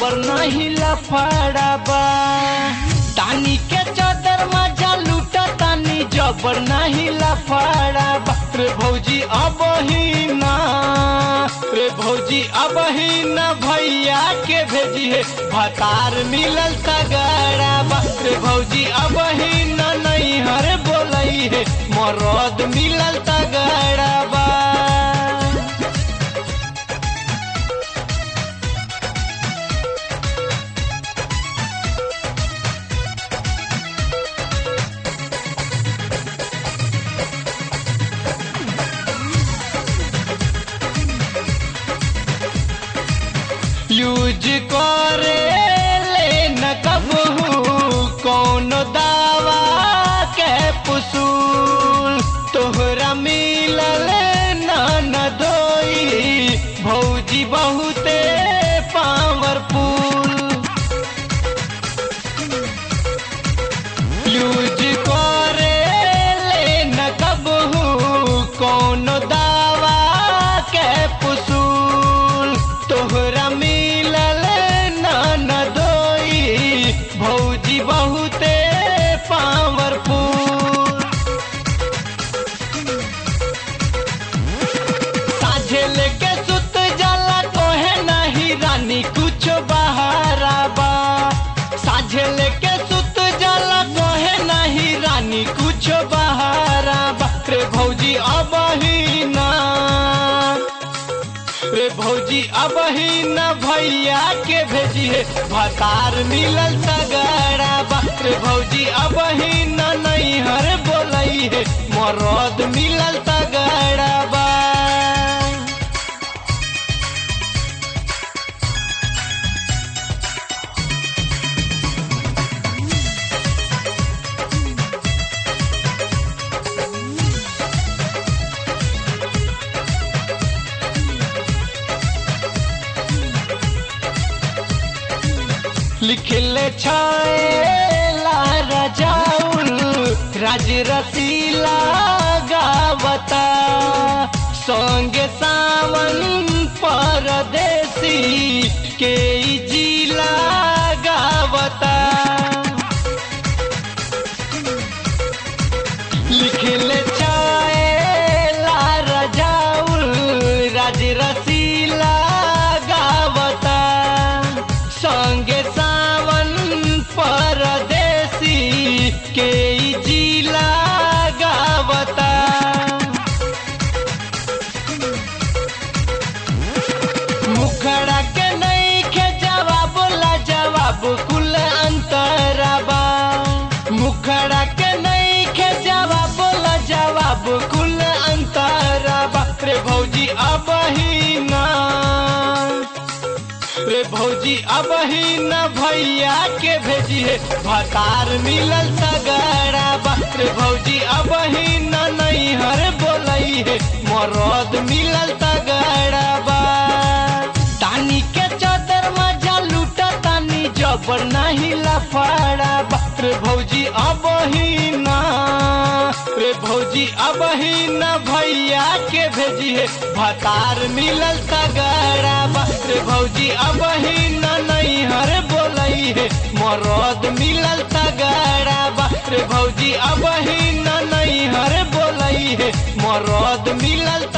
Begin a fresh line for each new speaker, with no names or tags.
जबर नहीं लफड़ा बा तानी के चादर मजा लूटा तानी जबर नहीं लफड़ा बा रे भौजी अब ही ना रे भौजी अब ही ना भैया के भेजी है भतार मिलल तगड़ा बा रे भौजी अब ही ना नहीं हर बोलई है मरद मिलल तगड़ा बा यूज करे ले न कबहू कौन दावा के पुसूल तोहरा मिलल न न दोई भौजी बहुते पावरफुल यूज करे ले न कबहू कौन दावा के पुसूल तोहरा मिलल न न दोई भौजी बहुते पावरफुल साझे लेके सुत जाला कोहे नहीं रानी कुछ बहारा बा साझे लेके सुत जाला कोहे नहीं रानी कुछ बहारा बा रे भौजी अब ही ना रे भौजी अब ही न भैया के भेजी है भतार मिलल तगड़ा बा रे भौजी अब ही न नहीं हर बोलई है मरद मिलल तगड़ा बा लिखले छाएला रजाउल राज रसीला गावता संगे सावन परदेसी के ई जिला गावता लिखले छाएला रजाउल राज रसीला गावता संगे सावन परदेसी के ई जिला गावता मुखड़ा के नहीं के जवाब ला जवाब कुल अंतराबा मुखड़ा के नहीं के जवाब ला जवाब कुल अंतराबा रे भौजी अब ही ना रे भौजी अब ही न भैया के भेजी है भतार मिलल तगड़ा बा रे भौजी अब ही न नहीं हर बोलई है मरद मिलल तगड़ा बा तानी के चादर मजा लूटा तानी जबर नहीं लफड़ा बा रे भौजी अब ही ना रे भौजी अब ही न भैया के भेजी है भतार मिलल तगड़ा बा रे भौजी अब ही न नहीं हर बोलई है मरद मिलल तगड़ा बा रे भौजी अब ही न नहीं हर बोलई है मरद मिलल